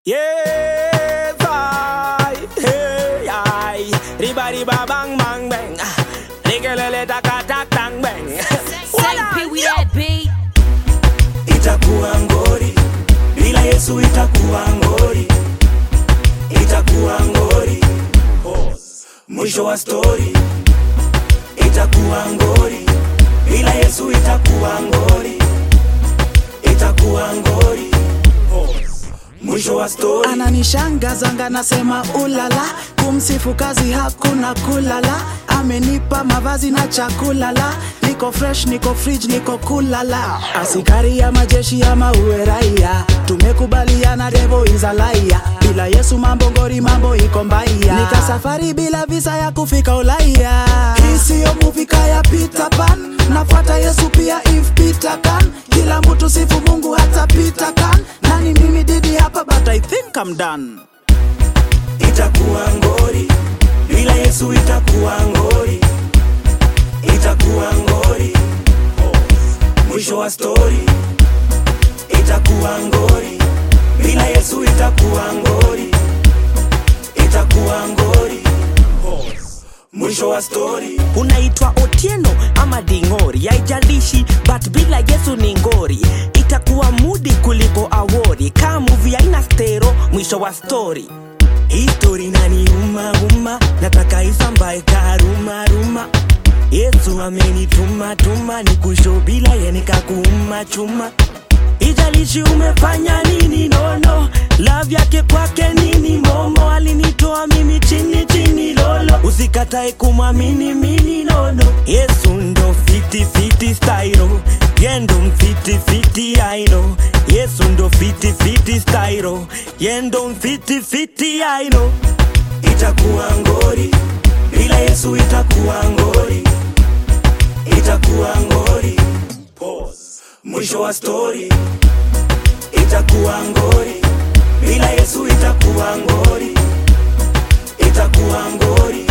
Yes, I, hey, I. Riba, riba, bang, bang, bang. Nikelele, taka, tak, tang, bang. Say P, we that beat. itakuwa ngori bila yesu itakuwa ngori itakuwa ngori mwisho wa stori itakuwa ngori bila yesu itakuwa ngori itakuwa ngori mwisho wa stori ananishangazanga nasema ulala kumsifu kazi hakuna kulala amenipa mavazi na chakulala niko fresh niko fridge niko kulala asikari ya majeshi ama uwe raia tumekubaliana devo izalaia bila yesu mambo ngori mambo iko mbaya nika safari bila visa ya kufika ulaya hii siyo muvika ya Peter Pan nafuata yesu pia if Peter can kila mtu sifu mungu hata Peter can nani mimi didi hapa but I think I'm done itakuwa ngori bila yesu itakuwa ngori itakuwa ngori mwisho wa stori itakuwa ngori bila yesu itakuwa ngori itakuwa ngori mwisho wa stori unaitwa otieno ama dingori haijalishi but bila yesu ni ngori itakuwa mudi kuliko awori kaa muvi aina stero mwisho wa stori histori naniuma uma nataka isambae karumaruma yesu amenituma tuma ni kusho bila yenikakuuma chuma ijalishi umefanya nini nono love yake kwake nini momo alinitoa mimi chini chini lolo usikatae kumwamini mini nono yesu ndo fiti fiti stairo yendo mfiti fiti aino yesu ndo fiti fiti stairo yendo mfiti fiti aino itakuwa ngori bila yesu itakuwa ngori itakuwa ngori mwisho wa stori itakuwa ngori bila yesu itakuwa ngori itakuwa ngori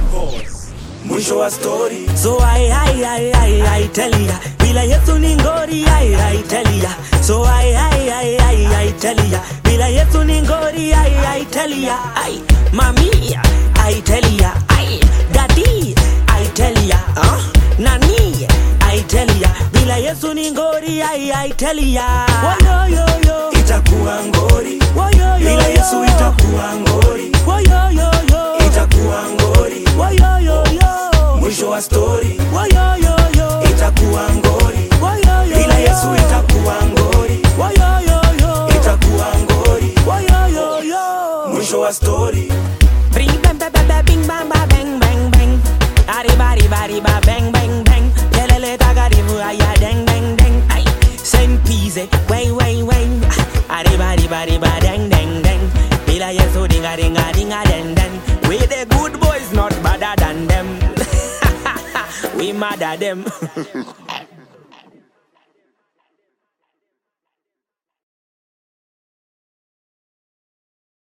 mwisho wa stori So I, I, I, I, I tell ya Bila Yesu ni ngori I, I tell ya So I, I, I, I, I tell ya Bila Yesu ni ngori I, I tell ya I, Mami I tell ya I, Daddy I tell ya huh? Nani I tell ya Bila Yesu ni ngori I, I tell ya Woyo yo yo itakuwa ngori Woyo yo bila yesu yo itakuwa ngori Woyo yo yo itakuwa ngori Woyo yo yo mwisho wa stori Woyo yo yo itakuwa ngori Woyo yo bila yesu yo. itakuwa ngori Woyo yo yo itakuwa ngori Woyo yo yo mwisho wa stori Bring bang bang bang bang bing bang bang bang bang bang Ari bari bari ba bang bang bang Kelele tagarivu aya deng deng deng Ay Saint Pize way way way Ari bari bari ba deng deng deng Bila yesu dinga dinga dinga den den We the good boys not badder than them We mad at them